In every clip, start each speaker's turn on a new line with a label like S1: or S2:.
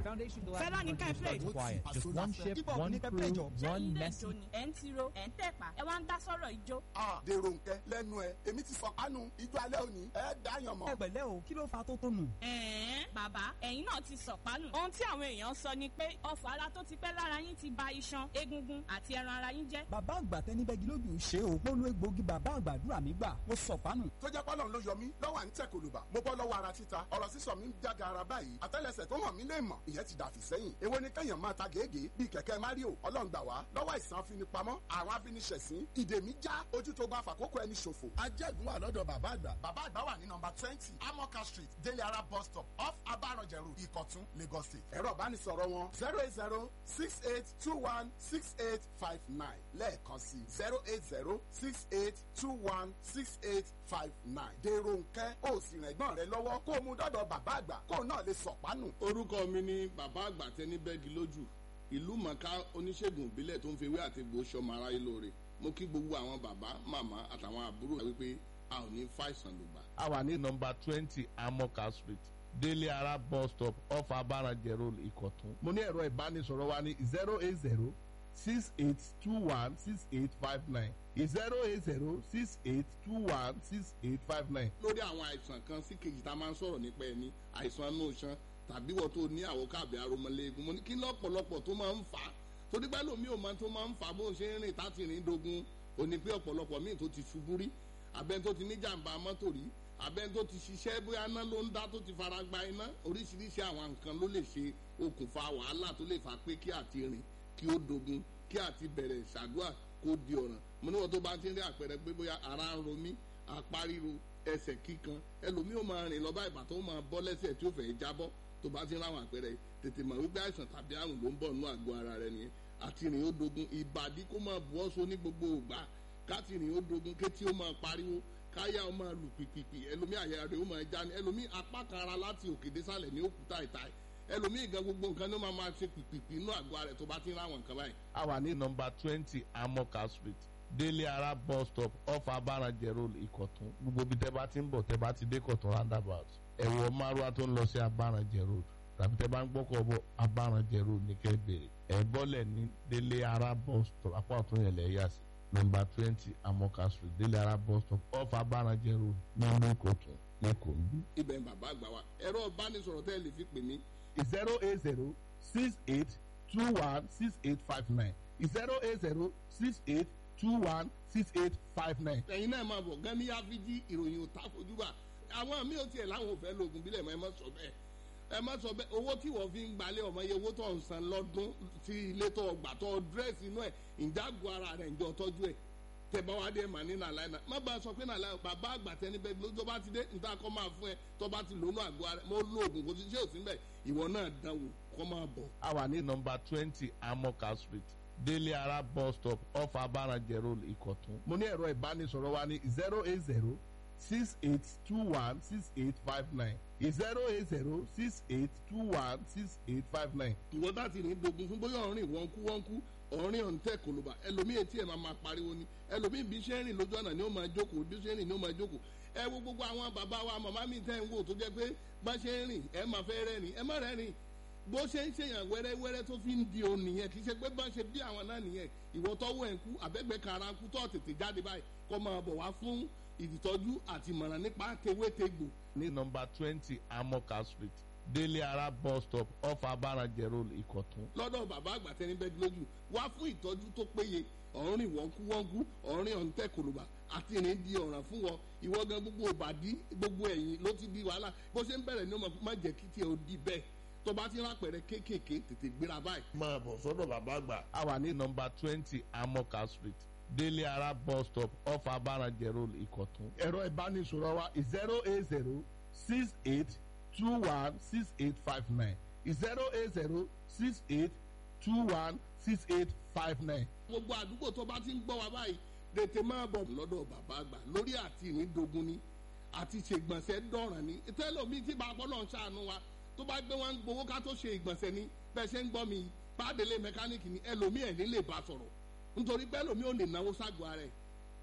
S1: Foundation for
S2: Fẹ́lá ní ká ẹ play.
S3: Quiet. Just one ship,
S1: Hip hop
S3: one
S1: ní ká
S3: crew,
S1: play jọ.
S2: ṣé
S3: one
S2: ilé
S3: message.
S2: ìjó ni ẹ̀ ń tiro ẹ̀ ń tẹ̀pá ẹ wá ń dá sọ́rọ̀ ìjó.
S4: Ah, dèrò nkẹ lẹ́nu ẹ èmi ti sọ kánú ijó alẹ́ òní ẹ dáyàn mọ́.
S1: ẹ pẹ̀lẹ́ o kí ló fa tó tó nù.
S2: ẹ̀ẹ́n bàbá ẹ̀yin náà ti sọ̀pánù. ohun tí àwọn èèyàn sọ ni pé ọfọ̀ ara tó ti pẹ́ lára yín ti ba iṣan egungun àti ẹran ara yín jẹ́.
S1: bàbá àgbà tẹni bẹ́gi lójú ṣe o mo lo egbòogi bàbá àgbàdúrà mi gbà mo sọ pánù.
S4: tó jẹ́ pọ́lọ́n ló yọ mí lọ́wọ́ à ń tẹ̀ kòlùbà mo bọ́ lọ́wọ́ ara títa ọ̀rọ̀ sísọ mi ń jága ara báyìí àtẹ́lẹsẹ̀ tó hàn mí lè mọ̀ ìyẹn ti dàfí sẹ́yìn èwo ni kẹ́yàn máa ta gègé bíi kẹ̀kẹ́ mario ọlọ́run gbà wá lọ́wọ́ àìsàn afinipamọ́ àwọn afiniṣẹ̀sín ìdè mi já ojú tó bá fàkókò ẹni ṣòfò. ajẹ́gun wà lọ́dọ̀ bàbá àgbà. bàbá àgbà wà ní nọmba twenty amoka street délé ara bus stop off abaranjẹ road ìkọ̀tún lagos state. ẹ̀rọ ìbánisọ̀rọ̀ wọn zero eight zero six eight two one six eight five nine lẹ́ẹ̀kan sí zero eight zero six eight two one six eight five nine. dèrò nkẹ́ ó sì rìn ẹ̀gbọ́n rẹ lọ́wọ́ kó o mú dọ́dọ̀ bàbá àgbà kó o náà lè sọ̀pánù.
S5: orúkọ mi ni bàbá àgbà tẹni bẹ́ẹ̀gì lójú ìlú mọ̀ká oníṣègùn ìbílẹ̀ tó ń fi ewé àti egbò sọmọ aráyé lóore mo kí gbogbo àwọn bàbá màmá àtàwọn àbúrò wípé a ò ní fàìsàn lùgbà.
S6: a wà ní nọmba twenty amoka street délé ara bus stop off abaranjẹ road ìkọ̀tún. mo ní ẹ̀rọ ìbánisọ̀rọ̀ wa ní zero eight zero six eight two one six eight five nine zero eight zero six eight two one six eight five nine.
S5: lórí àwọn àìsàn kan sí kejì tá a máa ń sọ̀rọ̀ nípa ẹni àìsàn inú iṣan tàbí wọ́n tó ní àwòkábẹ̀ aromọléegun mo ní kí lọ́pọ̀lọpọ̀ tó máa ń fà á torí pé lómi ò máa tó máa ń fà á bó ṣe ń rìn táti rìn dogun òní pé ọ̀pọ̀lọpọ̀ míì tó ti ṣubú rí abẹ́ni tó ti ní jàǹbá mọ́tò rí abẹ́ni tó ti ṣiṣẹ́ bóyá iná ló ń dá tó ti fara gba iná oríṣiríṣi àwọn nǹkan ló lè ṣe okùnfà wàhálà tó lè fà pé kí àti rìn kí ó dogun kí àti bẹ̀rẹ̀ ṣàdúrà kó di ọ̀ràn mo níwọ̀n tó bá ti ń rí àpẹẹrẹ pé bóyá ara ń ro mí apá ríro ẹsẹ̀ kíkan ẹlòmíì ó máa rìn lọ́ba ìbà tó máa bọ́ lẹ́sẹ̀ tí ó fẹ́ jábọ́ tó bá ti ń ráwọn àpẹẹrẹ tètè mọ̀ wípé àìsàn tàbí àrùn ló ń bọ̀ nínú àgọ́ ara rẹ nìyẹn àti rìn ó dogun ìbàdí kó máa bu ọ́sọ ní gbogbo ògbà káti rìn ó dogun kétí ó máa pariwo káyà ó máa lù pìpìpì ẹlòmíì àyà rẹ ó máa já ní ẹlòmíì apá kan ara láti òkè désàlẹ̀ ní òkúta ìta ẹlòmíì gan gbogbo nǹkan ló máa máa ṣe pìpìpì inú àgọ́ ara rẹ tó bá ti ń ráwọn nǹkan báyìí
S6: a wà ní nọmba twenty amoka street délé ara bus stop off abaranjẹ road ìkọ̀tún gbogbo bí tẹ́ bá ti ń bọ̀ tẹ́ bá ti dé kọ̀tún roundabout ẹ̀wọ̀ márùwá tó ń lọ sí abaranjẹ road tàbí tẹ́ bá ń gbọ́kọ̀ bọ̀ abaranjẹ road ní kẹ́ bèrè ẹ̀ bọ́lẹ̀ ní délé ara bus stop apá ọ̀tún yẹn lẹ̀ yà sí nọmba twenty amoka street délé ara bus stop off abaranjẹ road nínú ìkọ̀tún lẹ́kọ̀ọ́ ń bí.
S5: ibẹ̀ ń bàbá àgbà wa ẹ̀rọ ìbánisọ̀rọ̀ tẹ́ ẹ lè fi pè mí
S6: zero eight zero six eight two one six eight five nine zero eight zero six eight two one six eight five nine.
S5: ẹ̀yin náà máa bọ̀ gan ní yáfíjí ìròyìn ò ta fojú bá àwọn mi ò tiẹ̀ láwọn ò fẹ́ lóògùn bílẹ̀ mọ́ ẹ má sọ bẹ́ẹ̀ ẹ má sọ bẹ́ẹ̀ owó tí wọ́n fi ń gbalẹ̀ ọmọ iye owó tó ń san lọ́dún tí ilé tó gbà tó dírẹ́sì inú ẹ̀ ìjágun ara rẹ̀ ǹjọ́ tọ́jú ẹ̀ tẹ̀bá wa dé mà ní nàlàyé náà má bàa sọ pé nàlàyé bàbá àgbà tẹni bẹ́ẹ̀ lójó bá ti dé níta kọ́ máa fún ẹ tó bá ti lónú àgọ́ ara mo lo oògùn kò sí ṣé òsín bẹ́ẹ̀ ìwọ náà dánwò kọ́ máa bọ̀.
S6: a wà ní nọmba twenty amoka street délé ara bus stop off abaranjẹ road ìkọ̀tún. mo ní ẹ̀rọ ìbánisọ̀rọ̀ wa ní zero eight zero six eight two one six eight five nine zero eight zero six eight two one six eight five nine.
S5: ìwọ bá ti rìn dogun fún bóyá ọ̀rìn wọ́n kú wọ́n kú ọ̀rìn ọ̀ǹtẹ̀ kòlóbà ẹlòmíì etí ẹ̀ máa máa pariwo ni ẹlòmíì bí ṣe ń rìn lójú ọ̀nà ni ó máa jókòó bí ṣe ń rìn ni ó máa jókòó ẹ wo gbogbo àwọn bàbá wa màmá mi tẹ́ ń wò tó jẹ́ pé bá ṣe ń rìn ẹ máa fẹ́ rẹ́rìn ẹ má rẹ́rìn bó ṣe ń ṣèyàn wẹ́rẹ́wẹ́rẹ́ tó fi ń di òun nìyẹn kì í ṣe pé bá ṣe bí àwọn náà nìyẹn ìwọ tọ́wọ́ ẹ̀ ń kú àbẹ́gbẹ́ kara ń kú tó tètè jáde báyìí kó máa bọ̀ wá fún ìtọ́jú àti ìmọ̀ràn nípa tewétegbò
S6: ní nọmba twenty amoka street délé ara bus stop off abaranjẹ road ìkọ̀tún.
S5: lọ́dọ̀ bàbá àgbà tẹni bẹ́ẹ̀ lójú wá fún ìtọ́jú tó péye ọ̀rìn wọ́nkúwọ́nkú ọ̀rìn ọ̀ǹtẹ̀ kòlùbà àti ìrìn di ọ̀ràn fún wọn ìwọ gan gbogbo òbàdí gbogbo ẹ̀yìn ló ti di wàhálà bó ṣe ń bẹ̀rẹ̀ ní ọmọ má jẹ́ kí tiẹ̀ ó di bẹ́ẹ̀ tó bá ti rápẹ̀rẹ̀ kéékèèké tètè gbéra báyìí.
S6: máa bọ̀ sọ́dọ̀ bàbá àgbà. a wà ní nọmba twenty amoka street délé ara bus stop off abaranjẹ road ìkọ̀tún. ẹ̀rọ ìbánisọ̀rọ̀ wa zero eight zero six eight two one six eight five nine zero eight zero six eight two one six eight five nine.
S5: gbogbo àdúgbò tó bá ti ń gbọ́ wa báyìí tètè máa bọ̀ lọ́dọ̀ bàbá àgbà lórí àti ìrìndogun ni àti ṣègbọ̀nsẹ̀ dọ̀ràn ni tẹ́lọ̀mí tí bá bọ́lọ̀ ń ṣàánú wa tó bá gbé wọn gbowó ká tó ṣe ìgbọ̀nsẹ̀ ni bẹ́ẹ̀ ṣe ń gbọ́ mi pàdélé mẹkáníìkì ni ẹlòmí ẹ̀ ní lè bá sọ̀rọ̀ nítorí pé ẹlòmí ò lè náwó ságọ́ ara ẹ̀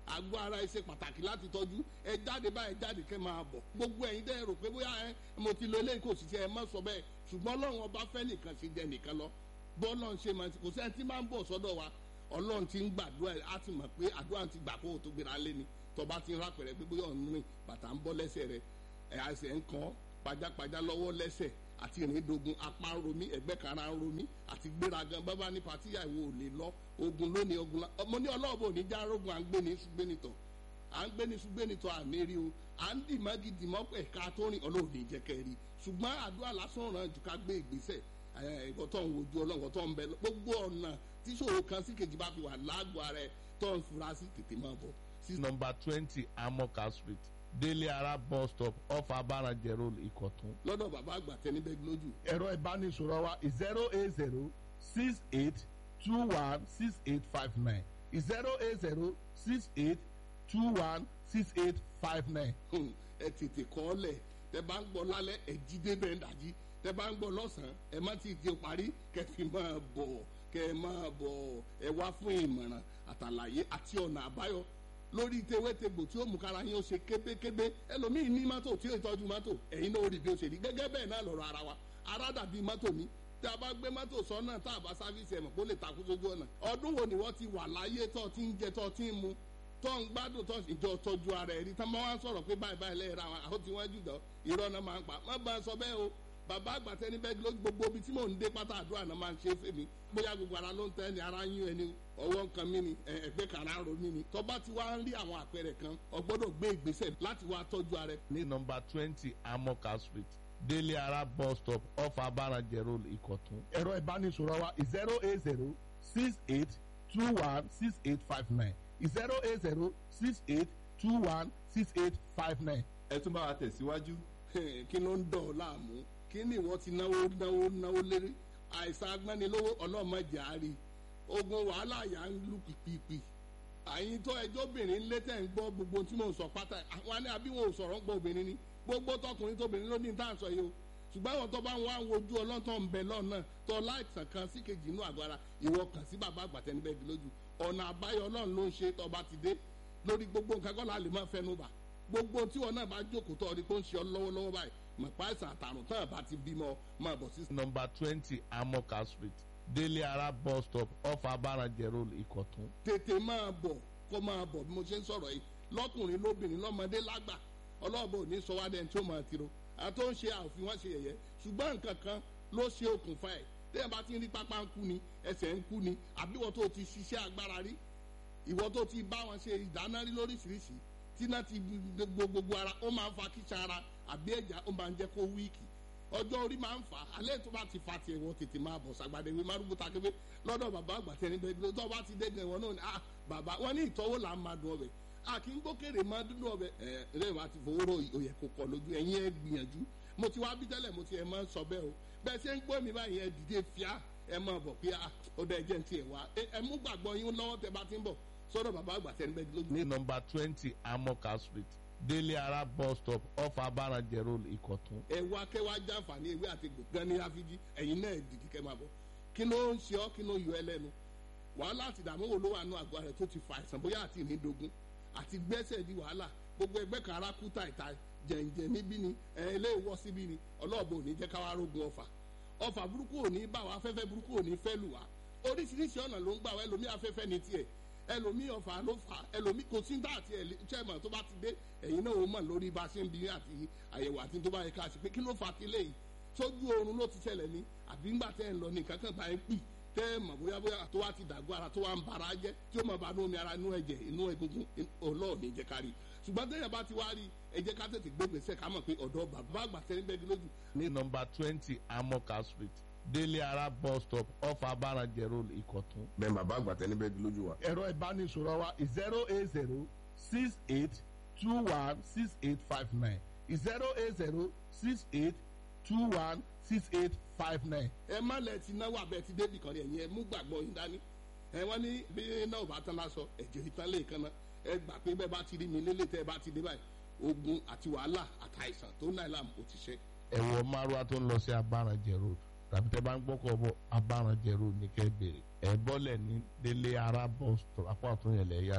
S5: àgọ́ ara ẹ ṣe pàtàkì láti tọ́jú ẹ jáde báyìí jáde kẹ́ máa bọ̀ gbogbo ẹ̀yin dẹ́ rò pé bóyá ẹ mo ti lo eléyìí kò sì ṣe ẹ má sọ bẹ́ẹ̀ ṣùgbọ́n ọlọ́run ọba fẹ́ nìkan ṣe jẹ nìkan lọ bọ́ọ̀lọ́ ń ṣe máa ti kò sẹ́ni tí máa ń bọ̀ sọ́dọ̀ wa ọlọ́run ti ń gbàdúrà ẹ̀ á ti mọ̀ pé àdúrà ti gbà kó o tó gbéra lé ni tọba ti ń rápẹ̀rẹ̀ pé bóyá ọ̀nù rìn bàtà ń bọ́ lẹ́sẹ̀ rẹ̀ ẹ̀ àṣẹ ń kàn pajápajá lọ́wọ́ lẹ́sẹ̀ àti ìrìndogun apá ń romí ẹ̀gbẹ́ kan ara ń romí àti gbéragan bábá ní patíyà ìwò ò lè lọ ogun lónìí ogun la ọmọ ní ọlọ́ọ̀bù òní já rogun à ń gbé ní ṣùgbẹ́nitọ̀ à ń gbé ní ṣùgbẹ́nitọ̀ àmì rí o à ń dì mọ́gì dì mọ́ ẹ̀ka tó rìn ọlọ́ọ̀dì jẹ́kẹ́ rí ṣùgbọ́n àdúrà lásán ràn jù ká gbé ìgbésẹ̀ ẹ̀kọ́ tó ń wojú ọlọ́run tó ń bẹ gbogbo ọ̀nà tí ṣòro kan sí kejì bá fi wà lágbo ara ẹ̀ tó ń fura sí tètè máa bọ̀.
S6: number twenty amoka street délé ara bus stop off abarajẹ road ìkọ̀tún.
S5: lọ́dọ̀ bàbá àgbà tẹni bẹ́ẹ̀ lójú.
S6: ẹ̀rọ ìbánisọ̀rọ̀ wa zero eight zero six eight two one six eight five nine zero eight zero six eight two one six eight five nine.
S5: ẹ tètè kọ́ ọ lẹ̀ tẹ bá ń gbọ́ lálẹ́ ẹ jí débẹ̀ ń dàjí tẹ bá ń gbọ́ lọ́sàn-án ẹ má ti di parí kẹ fi máa bọ̀ kẹ máa bọ̀ ẹ wá fún ìmọ̀ràn àtàlàyé àti ọ̀nà àbáyọ lórí tewétegbò tí ó mú kára yín ó ṣe kébékébé ẹlòmíín ní mọ́tò tí ó tọ́jú mọ́tò ẹ̀yin náà ó rí bí ó ṣe rí gẹ́gẹ́ bẹ́ẹ̀ náà lọ́rọ̀ ara wa ara dàbí mọ́tò ní tí a bá gbé mọ́tò sọ́nà tá a bá sáfíìsì ẹ̀mọ̀ kó lè takú sójú ọ̀nà ọdún wo ni wọ́n ti wà láyé tó ti ń jẹ tó ti ń mu tó ń gbádùn tó ìjọ tọ́jú ara ẹ̀ rí tá máa wá sọ̀rọ̀ pé báyìí báyìí lẹ́yìn ra wọn àwọn tí wọ́n jù dọ́ irọ́ náà máa ń pa má bá a sọ bẹ́ẹ̀ o bàbá àgbàtẹ́ níbẹ̀ ló gbogbo ibi tí mò ń dé pátá àdúrà náà máa ń ṣe fèmí bóyá gbogbo ara ló ń tẹ́ ni ara ń yún ẹni ọwọ́ nǹkan mi ni ẹgbẹ́ kan ara ń ro mi ni tọ́ba ti wá ń rí àwọn àpẹẹrẹ kan o gbọ́dọ̀ gbé ìgbésẹ̀ láti wá tọ́jú ara ẹ.
S6: ní nọmba twenty amoka street délé ara bus stop off abarajẹ road ìkọ̀tún. ẹ̀rọ ìbánisọ̀rọ̀ wa zero eight zero six eight two one six eight five nine zero eight zero six eight two one six eight five nine.
S3: ẹ tún bá wa tẹ̀síwájú.
S5: kí ló ń dọ̀ ọ́ láàmú kí ni ìwọ ti náwó náwó náwó lérí àìsàn agbẹ́nilówó ọlọ́mọdé àárí ogun wàhálà yà ń lù pìpìpì àyìn tó ẹjọ́ obìnrin lé tẹ̀ ń gbọ́ gbogbo tí mò ń sọ pátá àwọn ní àbí wọn ò sọ̀rọ̀ ń gbọ́ obìnrin ni gbogbo tọkùnrin tóbìnrin ló ní tá à ń sọ yìí o ṣùgbọ́n àwọn tó bá ń wá wojú ọlọ́tọ̀ ń bẹ lọ́nà tó láìsàn kan sí kejì inú àgọ́ ara ìwọ kàn sí bàbá àgbàtẹ́ níbẹ̀ bí lójú ọ̀nà àbáyọ ọlọ́run ló ń ṣe tó bá ti dé lórí gbogbo nǹkan kọ́ la lè máa fẹnu bà gbogbo tí wọn náà bá jókòó tó ọdí tó ń ṣe ọ lọ́wọ́lọ́wọ́ báyìí mọ̀pá ìsàn àtàrùn tán àbá ti bímọ máa bọ̀ sí.
S6: nọmba twenty amoka street délé ara bus stop off abarajẹ road ìkọ̀tún.
S5: tètè máa bọ̀ kó máa bọ̀ bí mo ṣe ń sọ̀rọ̀ yìí lọ́kùnrin lóbìnrin lọ́mọdé lágbà ọlọ́ọ̀bọ ò ní sọ wá dẹ́n tí ó máa tiro àti ó ń ṣe àòfin wọn ṣe yẹ̀yẹ́ ṣùgbọ́n nǹkan kan ló ṣe okùnfà ẹ̀ téèyàn bá ti ń rí pápá ń kú ni ẹsẹ̀ ń kú ni àbí ìwọ tó ti ṣiṣẹ́ agbára rí ìwọ tó ti bá wọn ṣe ìdáná rí lóríṣiríṣi tí náà ti gbogbo ara ó máa ń fa kíṣà ara àbí ẹ̀já ó máa ń jẹ́ kó wíìkì ọjọ́ orí máa ń fà á alẹ́ tó bá ti fa tiẹ̀ wọ́n tètè máa bọ̀ sàgbàdé wí márùkù takébé lọ́dọ̀ bàbá àgbà tẹni bẹ́ẹ̀ tó bá ti dẹ́gẹ̀ wọn náà ni ah bàbá wọn ní ìtọ́wò là ń máa dùn ọbẹ̀ a kì í gbókèrè máa dúdú ọbẹ̀ ẹ ẹ wàá ti fowó rò òyẹ̀ kò kọ̀ lójú ẹ̀yin ẹ gbìyànjú mo ti wá bí tẹ́lẹ̀ mo ti ẹ̀ máa ń sọ bẹ́ẹ̀ o bẹ́ẹ̀ ṣe ń gbọ́ mi báyìí ẹ dìde fíà ẹ máa bọ̀ pé ó dẹ́ jẹ́ ti ẹ̀ wá ẹ mú gbàgbọ́ yín lọ́wọ́ tẹ bá ti ń bọ̀ sọ́dọ̀ bàbá àgbà tẹni bẹ́ẹ̀ lójú.
S6: ní nọmba twenty amoka street délé ara bus stop off abarajẹ road ìkọ̀tún.
S5: ẹ wá kẹ́ wá jàǹfààní ewé àti gbòngàn ní àfijì ẹ̀yin náà dìde kẹ́ máa bọ̀ kí ló ń ṣe ọ́ kí ló yọ ẹ lẹ́nu wàhálà àti ìdààmú wo ló wà nù àgọ́ rẹ̀ tó ti fa àìsàn bóyá àti ìrìndògún àti gbẹ́sẹ̀ di wàhálà gbogbo ẹgbẹ́ kan ara kú tàìtà jẹ̀ǹjẹ̀ níbí ni ẹ̀ ilé ìwọ́ síbí ni ọlọ́ọ̀bù ò ní jẹ́ káwá rógun ọ̀fà ọ̀fà burúkú ò ní bá wa afẹ́fẹ́ burúkú ò ní fẹ́ lù wá oríṣiríṣi ọ̀nà ló ń gbà wá ẹlòmí afẹ́fẹ́ ní tiẹ̀ ẹlòmí ọ̀fà ló fà ẹlòmí kò sí dá àti ẹ̀lẹ́tẹ̀mọ̀ tó bá ti dé ẹ̀yin náà ó mọ̀ lórí bá a ṣe ń bi àti àyẹ̀wò àti tó bá yẹ ká ṣe pé kí ló fà ti léyìí sójú oorun ló ti ṣẹlẹ̀ ní àbí ńgbà tẹ́ ń lọ ní kankan bá ń pì tẹ́ ẹ mọ̀ bóyá bóyá tó wá ti dàgbọ́ ara tó wá ń bara jẹ́ tí ó mọ̀ bá nú omi ara inú ẹ̀jẹ̀ inú egungun ọlọ́ọ̀ni jẹ́ ká rí ṣùgbọ́n tẹ́yà bá ti wá rí ẹ jẹ́ ká tètè gbé gbèsè ká mọ̀ pé ọ̀dọ́ bàbá àgbà tẹ́ ń bẹ́ẹ̀ lójú.
S6: ní nọmba twenty amoka street délé ara bus stop off abarajẹ road ìkọ̀tún.
S3: bẹ́ẹ̀ bàbá àgbà tẹ́ níbẹ̀ lójú wa.
S6: ẹ̀rọ ìbánisọ̀rọ̀ wa zero eight zero six eight two one six eight five nine zero eight zero six eight two one six eight five nine.
S5: ẹ má lẹ ti náwó abẹ ti débì kan ẹ̀yin ẹ mú gbàgbọ́ yín dání ẹ wọ́n ní bí náà ò bá tán lásọ ẹ̀jẹ̀ ìtàn lè kan náà ẹ gbà pé bẹ́ẹ̀ bá ti rí mi lélẹ̀ tẹ́ ẹ bá ti dé báyìí ogun àti wàhálà àtàìsàn tó náà làm kò ti ṣe.
S6: ẹ̀wọ̀ márùwá tó ń lọ sí abarajẹ road tàbí tẹ́ bá ń gbọ́kọ̀ bọ̀ abarajẹ road ní kẹ́ bèrè ẹ̀ bọ́lẹ̀ ní délé ara bus stop apá ọ̀tún yẹn lẹ̀ yà sí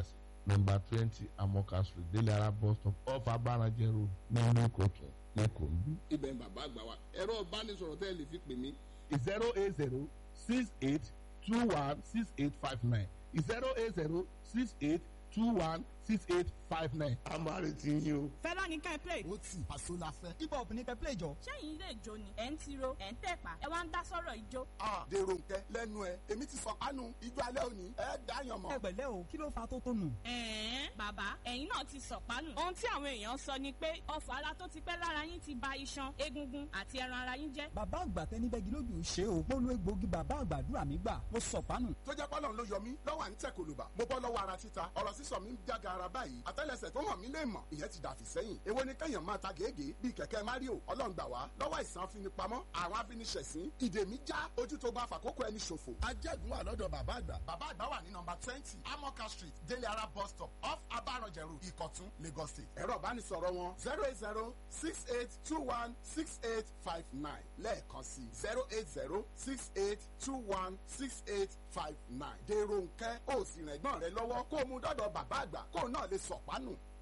S6: nọmba twenty amoka street délé ara bus stop off abarajẹ road nílùú ìkọ̀tún lẹ́kọ̀ọ́ ń bí.
S5: ibẹ̀ ń bàbá àgbà wa ẹ̀rọ ìbánisọ̀rọ̀ tẹ́ ẹ lè fi pè mí
S6: zero eight zero six eight two one six eight five nine zero eight zero six eight two one six eight five nine.
S3: a máa retí yín o.
S2: fẹ́lá ní ká ẹ play.
S4: ó tì àṣọ la fẹ́.
S1: hip hop ní kẹ́ play jọ.
S2: ṣẹ́yìn ilé ìjó ni ẹ̀ ń tiro ẹ̀ ń tẹ̀pá ẹ wá ń dá sọ́rọ̀ ìjó.
S4: a dèrò nkẹ lẹ́nu ẹ èmi ti sọ kánú ijó alẹ́ òní ẹ dáyàn mọ́.
S1: ẹ pẹ̀lẹ́ o kí ló fa tó tó nù.
S2: ẹ̀ẹ́n bàbá ẹ̀yin náà ti sọ̀pánù. ohun tí àwọn èèyàn sọ ni pé ọfọ̀ ara tó ti pẹ́ lára yín ti ba iṣan egungun àti ẹran ara yín jẹ́.
S1: bàbá àgbà tẹni bẹ́gi lójú ṣe o polo egbògi bàbá àgbàdúrà mi gbà mo sọ̀pánù.
S4: tó jẹ́ pọ́lọ́n ló yọ mí lọ́wọ́ à ń tẹ̀ kòlùbà mo bọ́ lọ́wọ́ ara títa ọ̀rọ̀ sísọ mi ń jága ara báyìí àtẹ́lẹsẹ̀ tó hàn mí lè mọ̀ ìyẹn ti dàfí sẹ́yìn èwo ni kẹ́yàn máa ta gègé bíi kẹ̀kẹ́ mario ọlọ́run gbà wá lọ́wọ́ ìsàn afinipamọ́ àwọn afiniṣẹ̀sín ìdè mi já ojú tó bá fàkókò ẹni ṣòfò. ajẹ́gun wà lọ́dọ̀ bàbá àgbà. bàbá àgbà wà ní nọmba twenty amoka street délé ara bus stop off abaranjẹrù ìkọ̀tún lagos state. ẹ̀rọ ìbánisọ̀rọ̀ wọn zero eight zero six eight two one six eight five nine lẹ́ẹ̀kan sí zero eight zero six eight two one six eight five nine. dèrò nkẹ́ ó sì rẹ̀gbọ́n rẹ lọ́wọ́ kó o mú dọ́dọ̀ bàbá àgbà kó o náà lè sọ̀pánù.